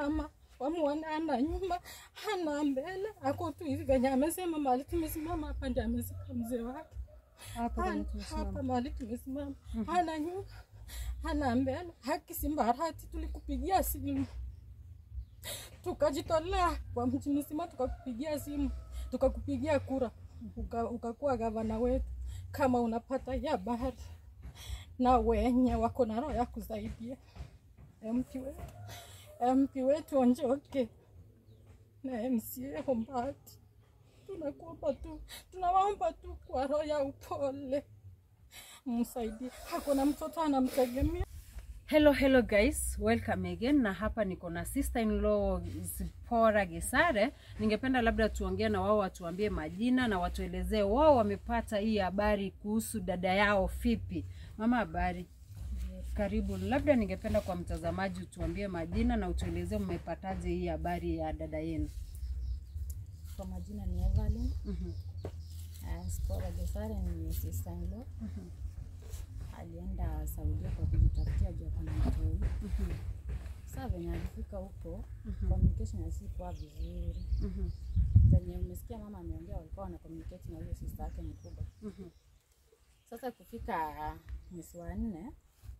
mama wamuone ana nyuma hana mbele, ako tu hivi venye amesema mahali tumesimama hapa, ndio amezika mzee wake Hapo kwenye Hana- tumesimama. hapa mahali tumesimama, hana nyuma hana mbele. Haki Simbarati, tulikupigia simu tukajitolea kwa mji mzima, tukakupigia simu tukakupigia kura, uka- ukakuwa gavana wetu. Kama unapata ya bahari na wenye wako na roho ya kusaidia MP wetu, MP wetu Onjoke na MCA Hombati, tunakuomba tu, tunawaomba tu kwa roho ya upole msaidie, hakuna mtoto anamtegemea. Hello, hello guys, welcome again. Na hapa niko na sister in law Zipora Gesare. Ningependa labda tuongee na wao, watuambie majina na watuelezee wao wamepata hii habari kuhusu dada yao Fipi. Mama, habari? Karibu. Labda ningependa kwa mtazamaji utuambie majina na utuelezee mmepataje hii habari ya dada yenu. Kwa majina ni Evelyn Mhm, uh, Spora Gesare ni sister in law. Alienda Saudia kwa kujitafutia juu kuna mtoi. mhm, Sasa venye alifika huko Mhm. communication hasikuwa vizuri. mhm, Venye umesikia mama ameongea, walikuwa wana communicate na huyo sister yake mkubwa. mhm, Sasa kufika mwezi wa nne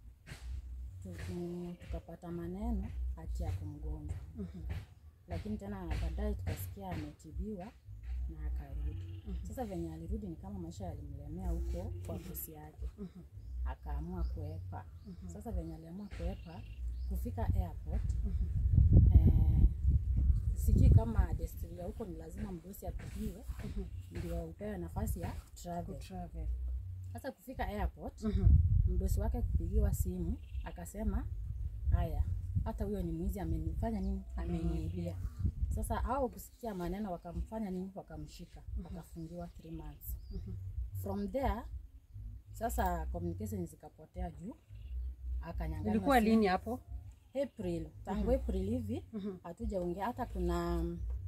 tuku- tukapata maneno ati yako mgonjwa, mhm, lakini tena baadaye tukasikia ametibiwa na akarudi. Sasa venye alirudi ni kama maisha yalimlemea huko kwa ofisi yake, mhm, akaamua kuepa. Mhm. Sasa venye aliamua kuepa, kufika airport mhm, eh, sijui kama desturi ya huko ni lazima mdosi apigiwe mhm. ndio upewe nafasi ya travel. Kutravel. Sasa kufika airport Mhm, mdosi wake kupigiwa simu akasema, haya, hata huyo ni mwizi, amenifanya nini? Ameniibia. Sasa au kusikia maneno wakamfanya nini? Wakamshika, akafungiwa 3 months. mhm, From there sasa communication zikapotea juu akanyang'anywa Ilikuwa simu. lini hapo? April, tangu April hivi Mhm, hatujaongea. Hata kuna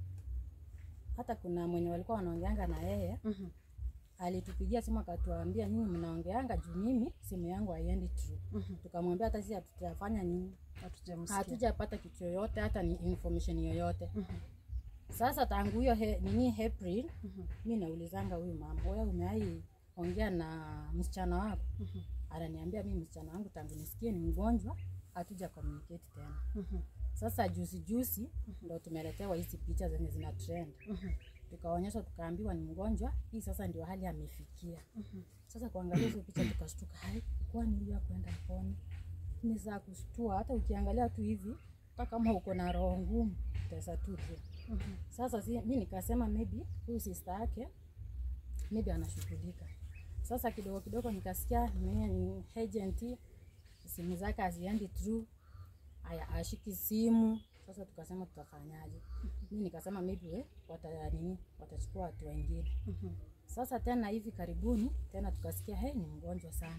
hata kuna mwenye walikuwa wanaongeanga na yeye mhm, alitupigia simu akatuambia, nyinyi mnaongeanga juu mimi simu yangu haiendi true. mhm. Tukamwambia hata sisi hatutafanya nini, Hatujamsikia. hatujapata kitu yoyote, hata ni information yoyote. Mhm, Sasa tangu hiyo he, nini April, mhm, mi naulizanga huyu mama, wewe umewahi ongea na msichana wako? mhm, Ananiambia mimi msichana wangu tangu nisikie ni mgonjwa, hatuja communicate tena. mhm, Sasa juzi juzi ndo tumeletewa hizi picha zenye zina trend, mhm, tukaonyeshwa tukaambiwa ni mgonjwa. Hii sasa ndio hali amefikia. mhm. Sasa kuangalia hizo picha tukashtuka, hai, kwani huyu kwenda pone ni za kushtua. Hata ukiangalia tu hivi, hata kama uko na roho ngumu utaweza tu tu. Mhm. Sasa si, mi nikasema maybe huyu sister yake maybe anashughulika. Sasa kidogo kidogo nikasikia ni ni agent, simu zake haziendi through, aya ashiki simu. Sasa tukasema tutafanyaje? Mi nikasema maybe we, wata nini watachukua watu wengine. Mhm. Sasa tena hivi karibuni tena tukasikia hey, ni mgonjwa sana.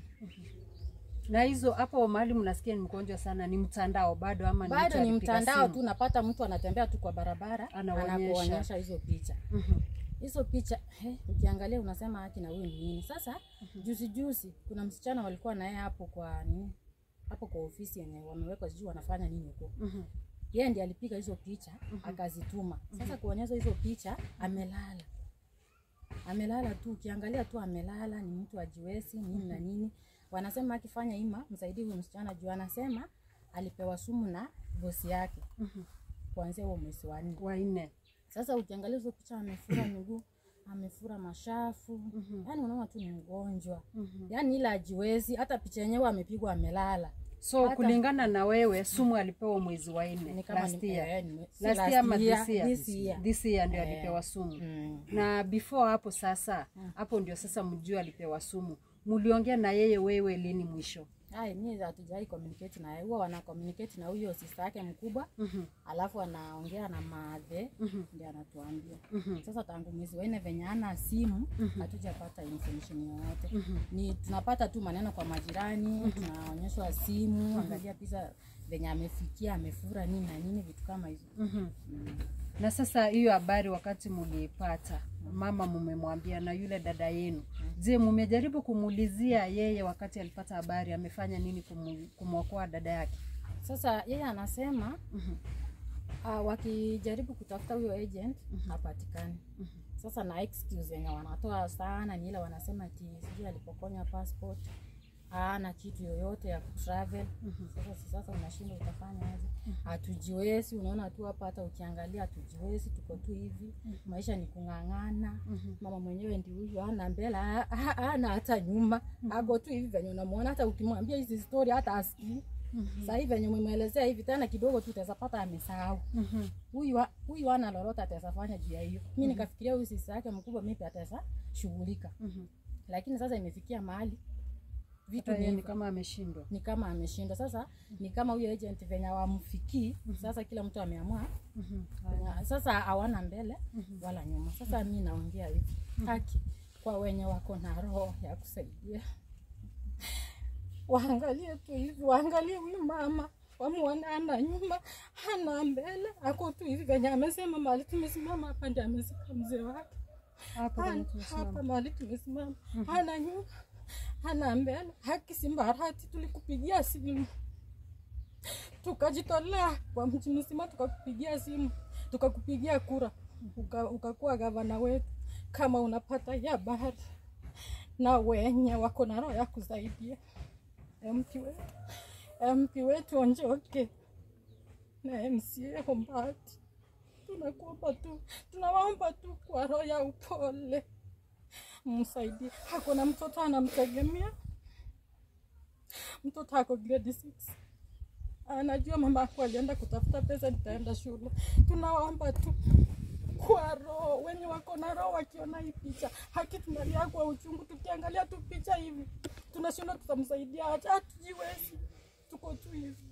na hizo hapo mahali mnasikia ni mgonjwa sana ni mtandao bado ama ni mtu Bado ni alipiga mtandao simu? tu, napata mtu anatembea tu kwa barabara Anaonyesha. anakuonyesha hizo picha Mhm, hizo picha he, ukiangalia unasema haki na huyu ni nini? Sasa juzi juzi kuna msichana walikuwa naye hapo kwa nini hapo kwa ofisi yenye wamewekwa, sijui wanafanya nini huko. mhm, Yeye ndiye alipiga hizo picha akazituma. Sasa kuonyesha hizo picha, amelala amelala tu, ukiangalia tu amelala, ni mtu ajiwezi nini na nini. Wanasema akifanya ima msaidie huyu msichana juu anasema alipewa sumu na bosi yake mhm. kuanzia huo mwezi wa nne. wanne Sasa ukiangalia hizo picha, amefura miguu, amefura mashafu, Mhm. yaani unaona tu ni mgonjwa, Mhm. yaani ila ajiwezi. Hata picha yenyewe amepigwa amelala, so Hata- kulingana na wewe sumu alipewa mwezi wa ni nne kama last ni- year eh, ni- si last last year ama year, this year this year. this year ndio Eh. alipewa sumu Mm. na before hapo sasa hapo ndio sasa mjue alipewa sumu muliongea na yeye wewe lini mwisho Ai, mimi hatujai communicate na yeye, huwa wana communicate na huyo sister yake mkubwa, Mhm, alafu anaongea na madhe mhm, ndio anatuambia. mhm, Sasa tangu mwezi wa nne venye ana simu hatujapata information yoyote. mhm. Ni tunapata tu maneno kwa majirani, tunaonyeshwa simu, angalia picha venye amefikia, amefura nini na nini, vitu kama hizo. Mhm. Mm. na sasa hiyo habari wakati muliipata mama mumemwambia na yule dada yenu je mumejaribu kumuulizia yeye wakati alipata habari amefanya nini kumu- kumwokoa dada yake Sasa yeye anasema Mhm. uh, wakijaribu kutafuta huyo agent hapatikani sasa na excuse yenye wanatoa sana ni ile wanasema ati sijui alipokonywa passport ana kitu yoyote ya kutravel sasa si sasa unashinda utafanya aje hatujiwezi unaona tu hapa hata ukiangalia hatujiwezi tuko tu hivi maisha ni kung'ang'ana mama mwenyewe ndi huyu ana mbele ha- ha- hana hata nyuma ako tu hivi venye unamwona hata ukimwambia hizi story hata asikii sasa hivi venye umemwelezea hivi tena kidogo tu utaweza pata amesahau huyu wa- huyu ana lolote ataweza fanya juu ya hiyo mi nikafikiria huyu sisi yake mkubwa mipi ataweza shughulika lakini sasa imefikia mahali vitu Hata yeye ni ni kama ameshindwa ni kama ameshindwa sasa ni kama huyo agent venye wamfikii sasa kila mtu ameamua Kuna- sasa hawana mbele wala nyuma sasa mi naongea hivi haki kwa wenye wako na roho ya kusaidia waangalie tu hivi waangalie huyu mama wamuone ana nyuma hana mbele ako tu hivi venye amesema mali tumesimama hapa ndi amesika mzee wake hapa Hana- kwenye tumesimama. hapa mahali tumesimama hana nyuma hana mbele haki simbarati tulikupigia simu tukajitolea kwa mji mzima tukakupigia simu tukakupigia kura uka- ukakuwa gavana wetu kama unapata ya bahari na wenye wako na roho ya kusaidia MP wetu MP wetu Onjoke na MCA Hombati tunakuomba tu tunawaomba tu kwa roho ya upole msaidie. Hakuna mtoto anamtegemea, mtoto ako grade 6 anajua mama yako alienda kutafuta pesa, nitaenda shule. Tunawaomba tu kwa roho, wenye wako na roho wakiona hii picha, haki tunalia kwa uchungu, tukiangalia tu picha hivi tunashindwa tutamsaidia aje, hatujiwezi, tuko tu hivi.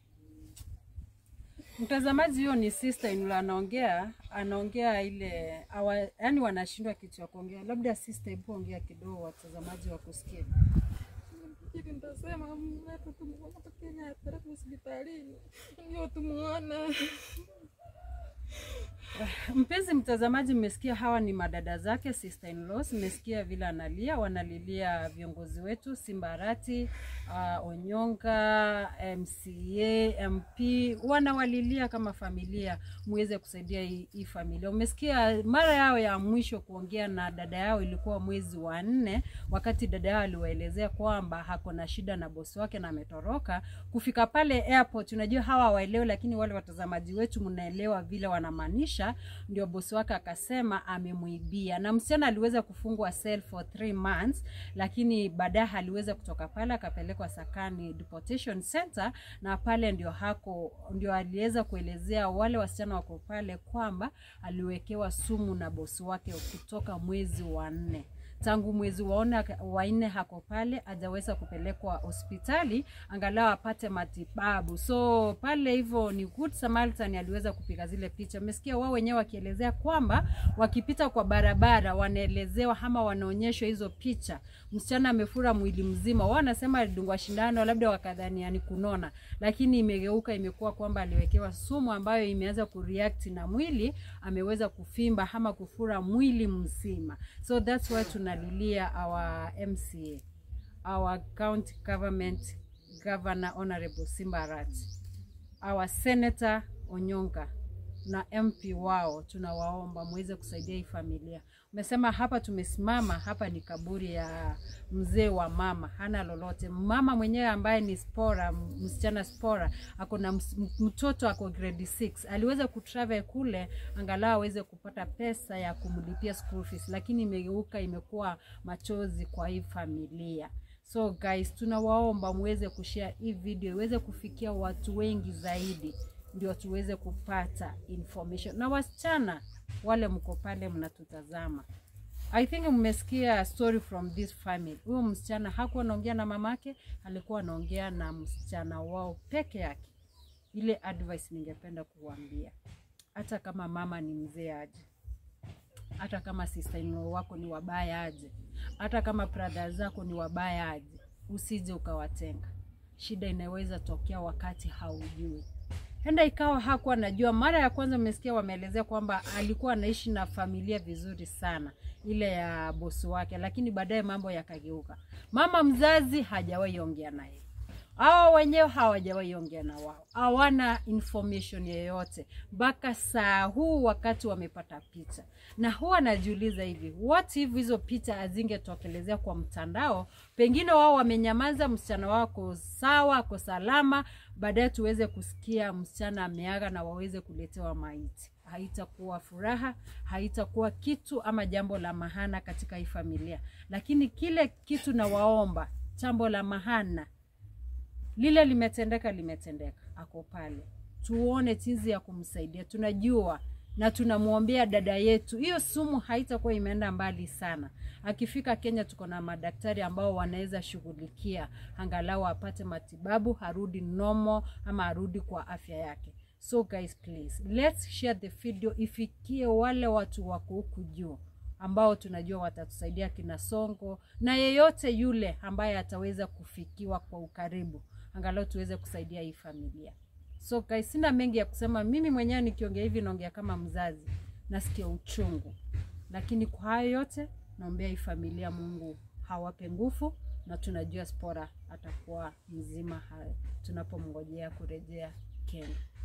Mtazamaji, huyo ni sister in law anaongea, anaongea ile awa, yani wanashindwa kitu ya kuongea. Labda sister, hebu ongea kidogo, watazamaji wakusikie. Hili nitasema mletu tumuona Kenya apeleke hospitalini ndio tumuone. Mpenzi mtazamaji, mmesikia hawa ni madada zake sister in laws. Mmesikia vile analia, wanalilia viongozi wetu Simbarati, uh, Onyonga, MCA, MP, wanawalilia kama familia muweze kusaidia hii hii familia. Umesikia mara yao ya mwisho kuongea na dada yao ilikuwa mwezi wa nne, wakati dada yao aliwaelezea kwamba hako na shida na bosi wake na ametoroka. Kufika pale airport, unajua hawa hawaelewi, lakini wale watazamaji wetu mnaelewa vile wanamaanisha. Ndio bosi wake akasema amemuibia, na msichana aliweza kufungwa cell for three months, lakini baadaye aliweza kutoka pale akapelekwa Sakani Deportation Center, na pale ndio hako ndio aliweza kuelezea wale wasichana wako pale kwamba aliwekewa sumu na bosi wake kutoka mwezi wa nne tangu mwezi waona wa nne hako pale hajaweza kupelekwa hospitali angalau apate matibabu so pale hivyo ni good samaritan aliweza kupiga zile picha umesikia wao wenyewe wakielezea kwamba wakipita kwa barabara wanaelezewa ama wanaonyeshwa hizo picha msichana amefura mwili mzima wao wanasema alidungwa shindano labda wakadhania ni kunona lakini imegeuka imekuwa kwamba aliwekewa sumu ambayo imeanza kureact na mwili ameweza kufimba ama kufura mwili mzima so that's why tunalilia our mca our county government governor honorable simbarat our senator onyonga na mp wao tunawaomba muweze kusaidia hii familia umesema hapa tumesimama hapa ni kaburi ya mzee wa mama hana lolote mama mwenyewe ambaye ni spora msichana spora ako na ms- m- mtoto ako grade 6 aliweza kutravel kule angalau aweze kupata pesa ya kumlipia school fees lakini imegeuka imekuwa machozi kwa hii familia so guys tunawaomba muweze kushare hii video iweze kufikia watu wengi zaidi ndio tuweze kupata information na wasichana wale mko pale mnatutazama i think mmesikia story from this family huyo msichana hakuwa anaongea na mamake alikuwa anaongea na msichana wao peke yake ile advice ningependa kuwambia hata kama mama ni mzee aje hata kama sister in law wako ni wabaya aje hata kama brother zako ni wabaya aje usije ukawatenga shida inaweza tokea wakati haujui henda ikawa hakuwa anajua mara ya kwanza umesikia wameelezea kwamba alikuwa anaishi na familia vizuri sana ile ya bosi wake lakini baadaye mambo yakageuka mama mzazi hajawahi ongea naye hao wenyewe hawajawahi ongea na wao hawana information yoyote mpaka saa huu wakati wamepata picha na huwa najiuliza hivi what if hizo picha hazingetokelezea kwa mtandao pengine wao wamenyamaza msichana wao ako sawa ako salama baadaye tuweze kusikia msichana ameaga na waweze kuletewa maiti haitakuwa furaha haitakuwa kitu ama jambo la mahana katika hii familia lakini kile kitu nawaomba jambo la mahana lile limetendeka limetendeka ako pale tuone jinsi ya kumsaidia tunajua na tunamwombea dada yetu hiyo sumu haitakuwa imeenda mbali sana akifika kenya tuko na madaktari ambao wanaweza shughulikia angalau apate matibabu arudi nomo ama arudi kwa afya yake so guys please let's share the video ifikie wale watu wako huku juu ambao tunajua watatusaidia kina songo na yeyote yule ambaye ataweza kufikiwa kwa ukaribu angalau tuweze kusaidia hii familia so guys sina mengi ya kusema mimi mwenyewe nikiongea hivi naongea kama mzazi nasikia uchungu lakini kwa hayo yote naombea hii familia mungu hawape nguvu na tunajua spora atakuwa mzima hayo tunapomngojea kurejea kenya